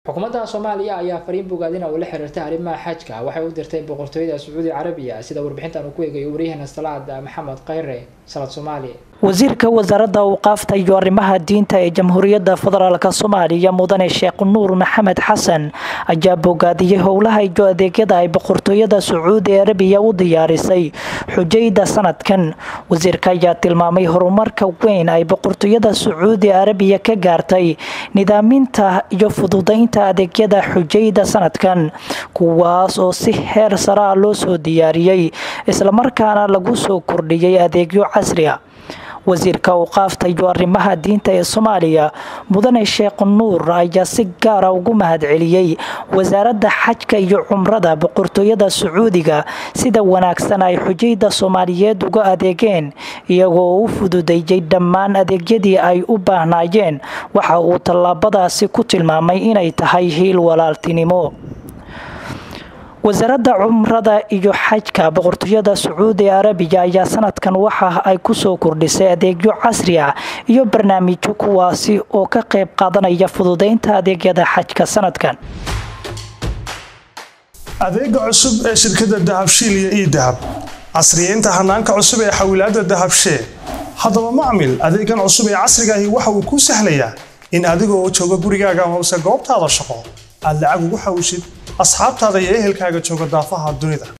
xukuumadda soomaaliya ayaa fariin bogaadina ula xiriirtay arrimaha xajka waxay u dirtay boqortooyada sacuudi carabiya sida warbixintan uu ku eegayo waryaheena salaad maxamed khayre salad soomaaliya wasiirka wasaaradda awqaafta iyo arrimaha diinta ee jamhuuriyadda federaalk soomaaliya mudane sheekh nuur maxamed xasan ayaa bogaadiyey howlaha iyo adeegyada ay boqortooyada sacuudi arabiya u diyaarisay xujayda sanadkan wasiirka ayaa tilmaamay horumarka weyn ay boqortooyada sacuudi arabiya ka gaartay nidaaminta iyo fududaynta adeegyada xujayda sanadkan kuwaas oo si heer saraa loo soo diyaariyey islamarkaana lagu soo kordhiyey adeegyo casri a wasiirka awqaafta iyo arrimaha diinta ee soomaaliya mudane sheekh nuur ayaa si gaara ugu mahadceliyey wasaaradda xajka iyo cumrada boqortooyada sacuudiga sida wanaagsan ay xujayda soomaaliyeed uga adeegeen iyagoo u fududeeyey dhammaan adeegyadii ay u baahnaayeen waxa uu tallaabadaasi ku tilmaamay inay tahay hiil walaaltinimo wasaaradda cumrada iyo xajka boqortooyada sacuudi arabiya ayaa sanadkan waxa ay kusoo kordhisay adeegyo casri ah iyo barnaamijyo kuwaasi oo ka qayb qaadanaya fududeynta adeegyada xajka sanadkan adeega cusub ee shirkadda dahabshiil iyo ii dahab casriyeynta hanaanka cusub ee xawilaadda dahabshee haddaba macmil adeegan cusub ee casrigaahi waxa uu kuu sahlayaa in adigoo jooga gurigaaga hoose goobtaada shaqo aad lacag ugu xawshid asxaabtaada iyo ehelkaaga jooga daafaha dunida